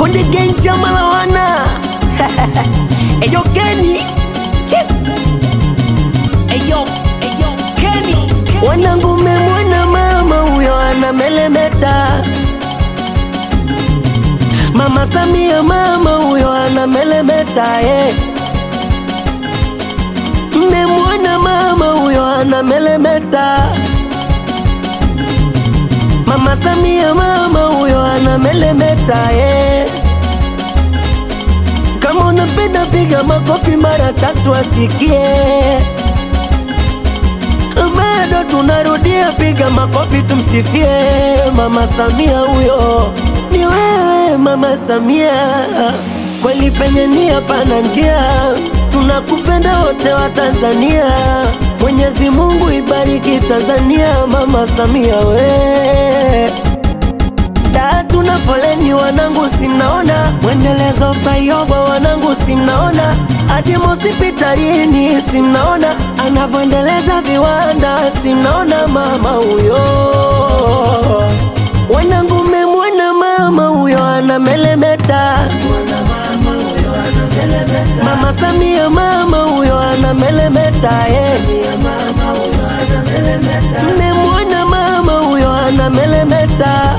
Konde Gang chama la wana Eyo Kenny Yes Eyo Eyo Kenny Wanangu memwona mama huyo anamelemeta Mama Samia mama huyo anamelemeta eh. Mmemwona mama huyo anamelemeta Mama Samia mama huyo anamelemeta eh. Kama unapenda piga makofi mara tatu asikie. Bado tunarudia piga makofi tumsifie Mama Samia huyo. Ni wewe Mama Samia, kweli penye nia pana njia. Tunakupenda wote wa Tanzania. Mwenyezi Mungu ibariki Tanzania, Mama Samia we da tuna foleni wanangu, simnaona mwendelezo flyover wanangu, simnaona hadi hospitalini, simnaona anavyoendeleza viwanda, simnaona mama huyo. Wanangu, memwona mama huyo anamelemeta, mama Samia mama huyo anamelemeta eh. Mmemwona mama huyo anamelemeta,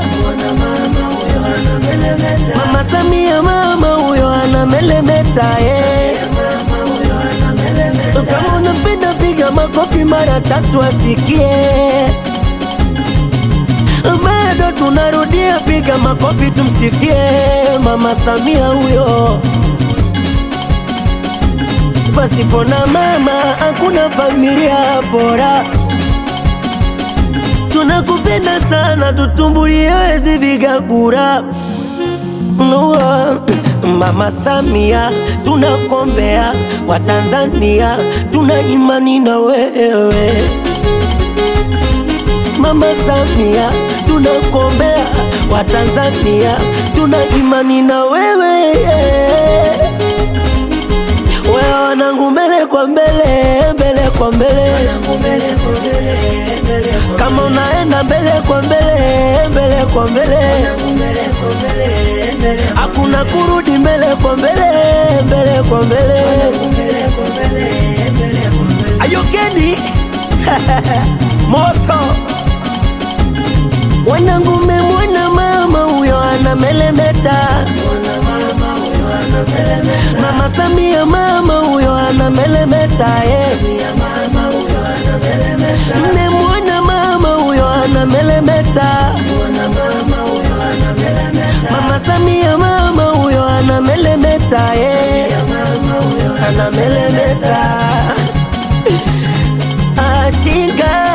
mama Samia mama huyo anamelemeta eh. Kama unapenda piga makofi mara tatu asikie. Bado tunarudia piga makofi tumsifie mama Samia huyo. Pasipo na mama hakuna familia bora. Tunakupenda sana, tutumbulie wezi vigagura Nua, Mama Samia, tunakombea Watanzania, tuna imani na wewe. Mama Samia, tunakombea Watanzania, tuna imani na wewe. Wewe wanangu, mbele kwa mbele, mbele kwa mbele, kama unaenda mbele kwa mbele, mbele kwa mbele, hakuna kurudi mbele kwa mbele, mbele kwa mbele. Ayokeni moto wanangu, memwona mama huyo anamelemeta, mama Samia mama huyo anamelemeta eh. Mmemwona mama huyo anamelemeta, mama Samia mama huyo anamelemeta eh. Anamelemeta achinga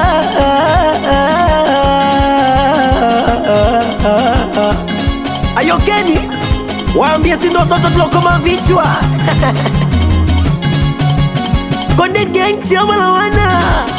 Ayokeni, waambie si ndo watoto tulokoma vichwa Konde Gang chama la wana